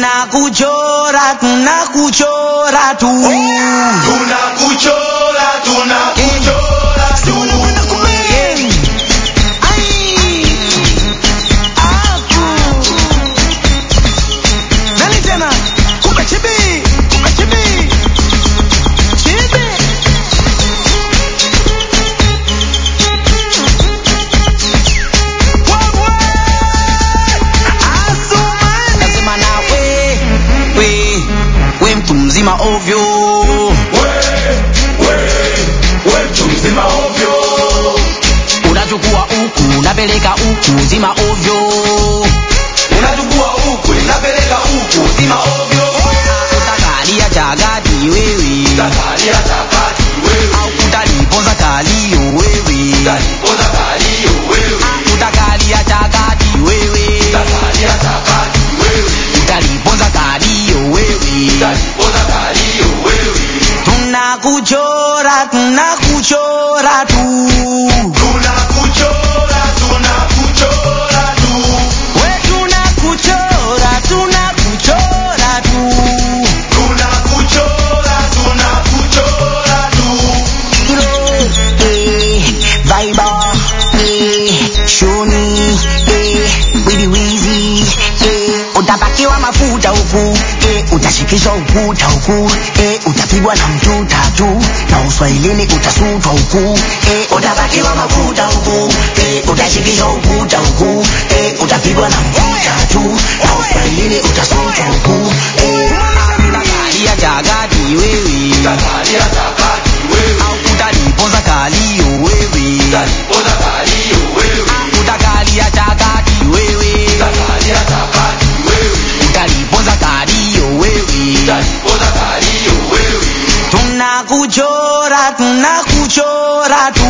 tunakuchora tunakuchora tu tunakuchora tunakuchora tu Nasema na we, we, we mtu mzima ovyo we we we mtu mzima ovyo unachukua huku unapeleka huku zima ovyo unachukua huku unapeleka huku zima ovyo utakalia chagati wewe takalia takati wewe au utaliponza kalio wewe talipoza kalio wewe utakalia chagati wewe takalia takati wewe utaliponza kalio wewe talipoza kalio wewe tunakuchora tunakuchora tu tunakuchora tunakuchora tu we tunakuchora tunakuchora tu tunakuchora tunakuchora tu Eh, Viber, eh, Shoni, eh, Wizi Wizi, eh, utapakiwa mafuta huku, eh, utashikishwa ukuta huku, eh, utapigwa na mtuta tu, na uswahilini utasutwa huku, eh, utapakiwa mafuta huku, eh, utashikishwa ukuta huku, eh, utapigwa na mtuta tu, na uswahilini utasutwa huku, eh, utakalia chagati wewe, takalia takati wewe au utaliponza kalio wewe talipoza kalio wewe utakalia chakati wewe takalia takati wewe utaliponza kalio wewe talipoza kalio wewe tunakuchora tunakuchora tu